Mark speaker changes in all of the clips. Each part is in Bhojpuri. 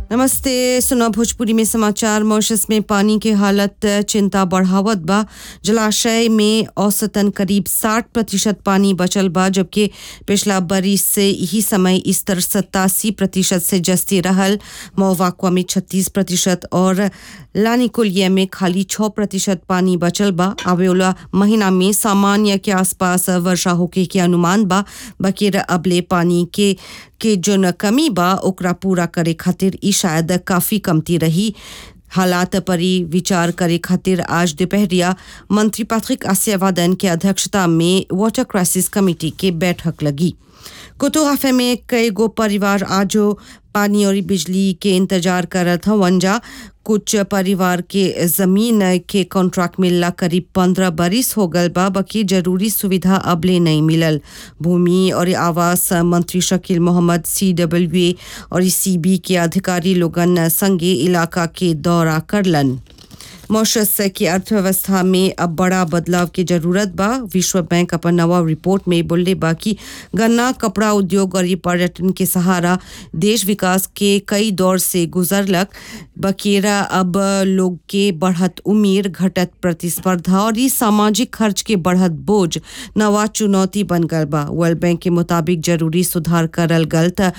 Speaker 1: नमस्ते सुना भोजपुरी में समाचार मॉरिशस में पानी की हालत चिंता बढ़ावत बा जलाशय में औसतन करीब 60 प्रतिशत पानी बचल बा जबकि पिछला बरिस से यही समय स्तर सत्तासी प्रतिशत से जस्ती रहल मोवाक्वा में 36 प्रतिशत और लानिकुलिया में खाली 6 प्रतिशत पानी बचल बा आवे वाला महीना में सामान्य के आसपास वर्षा होके के अनुमान बा बकीर अबले पानी के के जोन कमी बा ओकरा पूरा करे खातिर ई शायद काफी कमती रही हालात परी विचार करे खातिर आज दोपहरिया मंत्री पैट्रिक आसियावादन के अध्यक्षता में वाटर क्राइसिस कमेटी के बैठक लगी कुतुहाफे में कई गो परिवार आजो पानी और बिजली के इंतजार करत हवन जा कुछ परिवार के जमीन के कॉन्ट्रैक्ट मिलला करीब पंद्रह बरिस हो गल बा बाकी जरूरी सुविधा अबले नहीं मिलल भूमि और आवास मंत्री Shakeel Mohammad C W A और सी बी के अधिकारी लोगन संगे इलाका के दौरा करलन मॉरिशस की अर्थव्यवस्था में अब बड़ा बदलाव की जरूरत बा विश्व बैंक अपन नवा रिपोर्ट में बोले बा कि गन्ना कपड़ा उद्योग और ये पर्यटन के सहारा देश विकास के कई दौर से गुजरलक बकेरा अब लोग के बढ़त उम्र घटत प्रतिस्पर्धा और ये सामाजिक खर्च के बढ़त बोझ नवा चुनौती बन गल बा वर्ल्ड बैंक के मुताबिक जरूरी सुधार करल गल त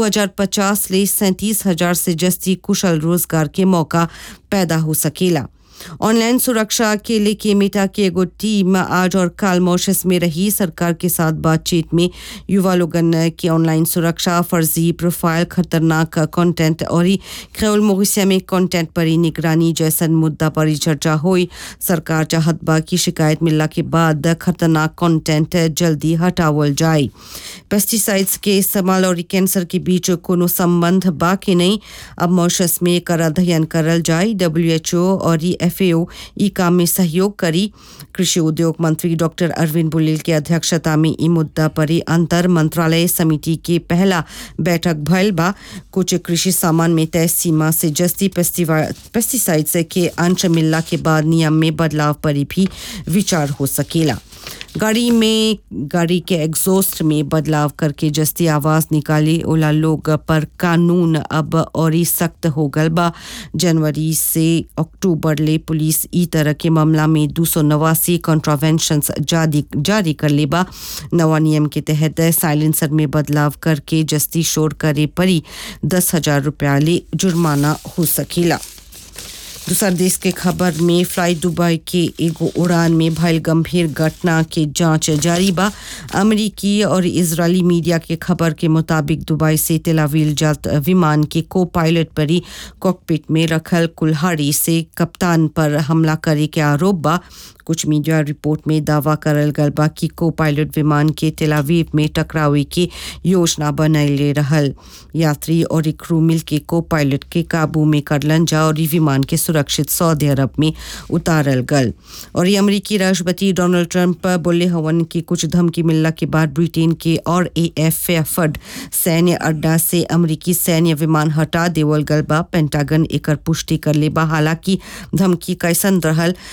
Speaker 1: 2050 ले सैंतीस हजार से जस्ती कुशल रोजगार के मौका पैदा हो सकेला ऑनलाइन सुरक्षा के लेके मेटा की एगो टीम आज और कल मॉरिशस में रही सरकार के साथ बातचीत में युवा लोगन की ऑनलाइन सुरक्षा फर्जी प्रोफाइल खतरनाक कंटेंट और ख्याल मोरिसिया में कंटेंट पर निगरानी जैसन मुद्दा पर चर्चा हुई सरकार चाहत बा की शिकायत मिलला के बाद खतरनाक कंटेंट जल्दी हटावल जाए पेस्टिसाइड्स के इस्तेमाल और कैंसर के बीच कोनो संबंध बा कि नहीं अब मॉरिशस में एकर अध्ययन करल जाए डब्ल्यूएचओ और एफएओ ई काम में सहयोग करी कृषि उद्योग मंत्री डॉक्टर अरविंद बुलेल के अध्यक्षता में ई मुद्दा पर अंतर मंत्रालय समिति के पहला बैठक भयल बा कुछ कृषि सामान में तय सीमा से जस्ती पेस्टिसाइड्स के अंश मिलला के बाद नियम में बदलाव पर भी विचार हो सकेला गाड़ी में गाड़ी के एग्जॉस्ट में बदलाव करके जस्ती आवाज निकाले ओला लोग पर कानून अब और ही सख्त हो गल बा जनवरी से अक्टूबर ले पुलिस ई तरह के मामला में दो सौ नवासी कॉन्ट्रावेंशन जारी जारी कर ले बा नवा नियम के तहत साइलेंसर में बदलाव करके जस्ती शोर करे परी दस हजार रुपया ले जुर्माना हो सकेला दूसर देश के खबर में फ्लाइट दुबई के एगो उड़ान में भयल गंभीर घटना के जांच जारी बा अमेरिकी और इजरायली मीडिया के खबर के मुताबिक दुबई से तेलावील जात विमान के को पायलट पर ही कॉकपिट में रखल कुल्हाड़ी से कप्तान पर हमला करे के आरोप बा कुछ मीडिया रिपोर्ट में दावा करल गल बा कि को पायलट विमान के तेलावीव में टकरावे की योजना बनैले रहल यात्री और क्रू मिल के को पायलट के काबू में करलन जा और विमान के सुरक्षित सऊदी अरब में उतारल गल और ये अमरीकी राष्ट्रपति डोनाल्ड ट्रंप बोले हवन कि कुछ धमकी मिलला के बाद ब्रिटेन के और ए एफ एफड सैन्य अड्डा से अमरीकी सैन्य विमान हटा देवल गल बा पेंटागन एकर पुष्टि कर ले बा हालांकि धमकी कैसन रहल